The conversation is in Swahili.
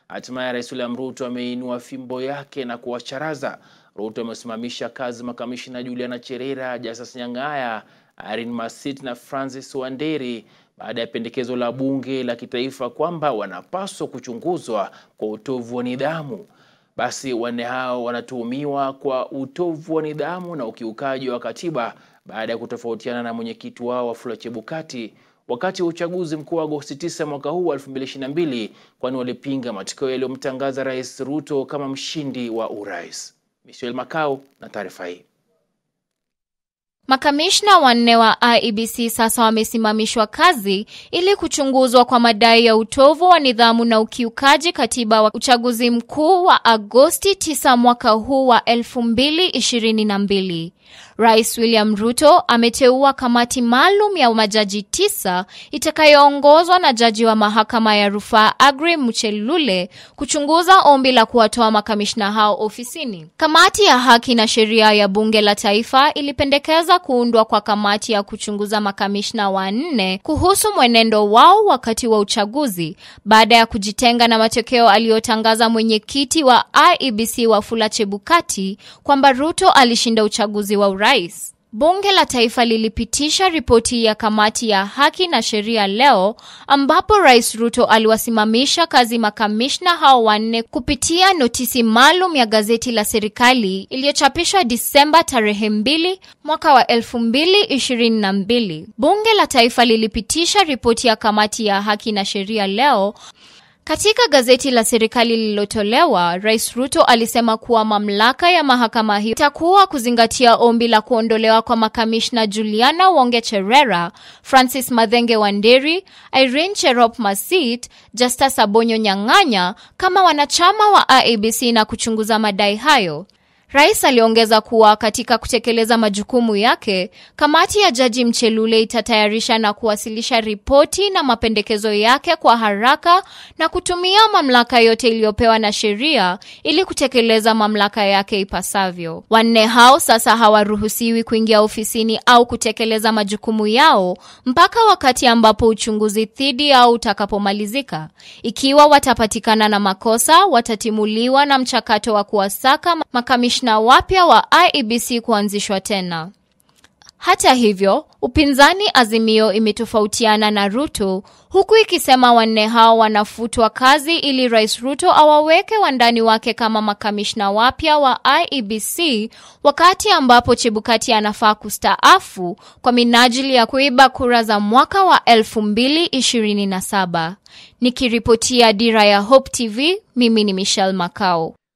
hatimaye Rais William Ruto ameinua fimbo yake na kuwacharaza. Ruto amesimamisha kazi makamishina Juliana Cherera, Justus Nyang'aya, Irene Masit na Francis Wanderi baada ya pendekezo la bunge la kitaifa kwamba wanapaswa kuchunguzwa kwa utovu wa nidhamu. Basi wanne hao wanatuhumiwa kwa utovu wa nidhamu na ukiukaji wa katiba baada ya kutofautiana na mwenyekiti wao Wafula Chebukati wakati wa uchaguzi mkuu wa Agosti 9 mwaka huu wa 2022 kwani walipinga matokeo yaliyomtangaza Rais Ruto kama mshindi wa urais. Michelle Makau na taarifa hii. Makamishna wanne wa IEBC sasa wamesimamishwa kazi ili kuchunguzwa kwa madai ya utovu wa nidhamu na ukiukaji katiba wa uchaguzi mkuu wa Agosti 9 mwaka huu wa 2022. Rais William Ruto ameteua kamati maalum ya majaji tisa itakayoongozwa na jaji wa mahakama ya rufaa Aggrey Muchelule kuchunguza ombi la kuwatoa makamishna hao ofisini. Kamati ya haki na sheria ya bunge la taifa ilipendekeza kuundwa kwa kamati ya kuchunguza makamishna wanne kuhusu mwenendo wao wakati wa uchaguzi baada ya kujitenga na matokeo aliyotangaza mwenyekiti wa IEBC Wafula Chebukati kwamba Ruto alishinda uchaguzi wa urais. Bunge la Taifa lilipitisha ripoti ya kamati ya haki na sheria leo ambapo Rais Ruto aliwasimamisha kazi makamishna hao wanne kupitia notisi maalum ya gazeti la serikali iliyochapishwa Disemba tarehe mbili mwaka wa elfu mbili ishirini na mbili. Bunge la Taifa lilipitisha ripoti ya kamati ya haki na sheria leo katika gazeti la serikali lililotolewa, Rais Ruto alisema kuwa mamlaka ya mahakama hiyo itakuwa kuzingatia ombi la kuondolewa kwa makamishna Juliana Wonge Cherera, Francis Mathenge Wanderi, Irene Cherop Masit, Justus Abonyo Nyang'anya kama wanachama wa IEBC na kuchunguza madai hayo. Rais aliongeza kuwa katika kutekeleza majukumu yake, kamati ya Jaji Mchelule itatayarisha na kuwasilisha ripoti na mapendekezo yake kwa haraka na kutumia mamlaka yote iliyopewa na sheria ili kutekeleza mamlaka yake ipasavyo. Wanne hao sasa hawaruhusiwi kuingia ofisini au kutekeleza majukumu yao mpaka wakati ambapo uchunguzi dhidi yao utakapomalizika. Ikiwa watapatikana na makosa, watatimuliwa na mchakato wa kuwasaka makamishna na wapya wa IEBC kuanzishwa tena. Hata hivyo, upinzani Azimio imetofautiana na Ruto huku ikisema wanne hao wanafutwa kazi ili Rais Ruto awaweke wandani wake kama makamishna wapya wa IEBC wakati ambapo Chebukati anafaa kustaafu kwa minajili ya kuiba kura za mwaka wa 2027. Nikiripotia Dira ya Hope TV, mimi ni Michelle Makao.